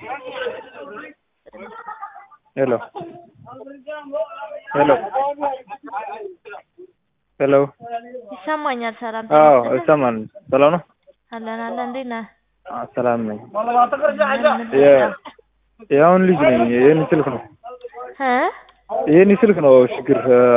ሄሎ ሄሎ ሄሎ ይሰማኛል። ሰላም አዎ ይሰማል። ሰላም ነው? አለን አለን። እንዴት ነህ? አዎ ሰላም ነኝ። ምን የ- የአሁን ልጅ ነኝ። ይህን ስልክ ነው እ ይህን ስልክ ነው ችግር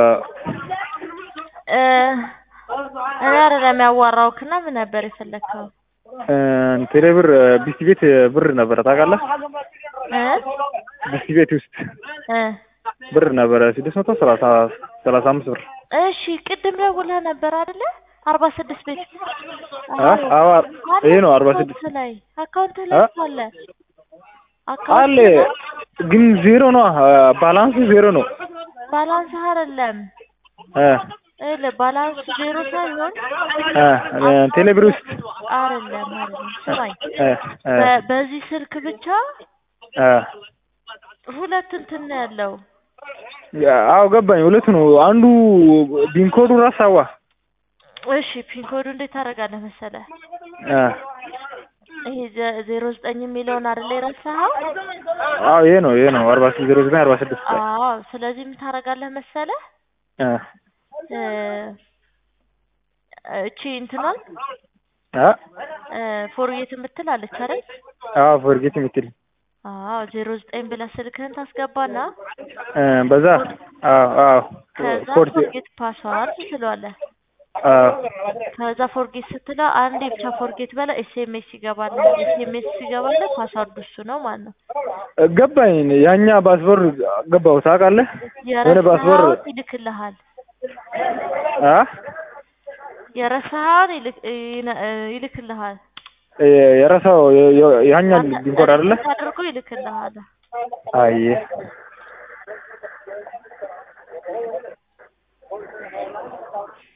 እ እኔ አይደለም ያዋራሁክና ምን ነበር የፈለግከው? ቴሌ ብር ቢስት ቤት ብር ነበረ ታውቃለህ? እ ቢስት ቤት ውስጥ እ ብር ነበረ ስድስት መቶ ሰላሳ ሰላሳ አምስት ብር እሺ ቅድም ደውለህ ነበር አይደለ? አርባ ስድስት ቤት አ አዎ ይሄ ነው አርባ ስድስት አካውንት ላይ አካውንት ላይ አ? እኮ አለ አለ አካውንት ግን ዜሮ ነው ባላንሱ ዜሮ ነው ባላንስ አይደለም እ ይኸውልህ ባላንስ ዜሮ ሳይሆን እ ቴሌ ብር ውስጥ አይደለም አይደለም ስማኝ እ እ በ- በዚህ ስልክ ብቻ እ ሁለት እንትን ነው ያለው አዎ ገባኝ። ሁለቱ ነው አንዱ ቢንኮዱ ራሳዋ እሺ ፒን ኮዱ እንዴት ታደርጋለህ መሰለህ እ ይሄ ዘ- ዜሮ ዘጠኝ የሚለውን አይደለ የረሳኸው አዎ ይሄ ነው ይሄ ነው አርባ ስድስት ዜሮ ዘጠኝ አርባ ስድስት አዎ ስለዚህ ምን ታደርጋለህ መሰለህ እ እ እቺ እንትኗን አ እ ፎርጌት የምትል አለች አይደል አዎ ፎርጌት የምትል አዎ ዜሮ ዘጠኝ ብለህ ስልክህን ታስገባና እ በዛ አዎ አዎ ከዛ ፎርጌ ፎርጌት ፓስዋርድ ትለዋለህ አዎ ከዛ ፎርጌት ስትለው አንዴ ብቻ ፎርጌት በላ ኤስኤምኤስ ይገባል ኤስኤምኤስ ሲገባልህ ፓስዋርዱ እሱ ነው ማለት ነው ገባኝ። ያኛ ባስበር ገባው ታውቃለህ? የሆነ ባስበር የረሳኸውን ይልክልሃል አ የረሳኸውን ይልክ ይነ- ይልክልሃል የረሳው ያኛ ቢንኮድ አይደለ? አድርጎ ይልክልሃል አይ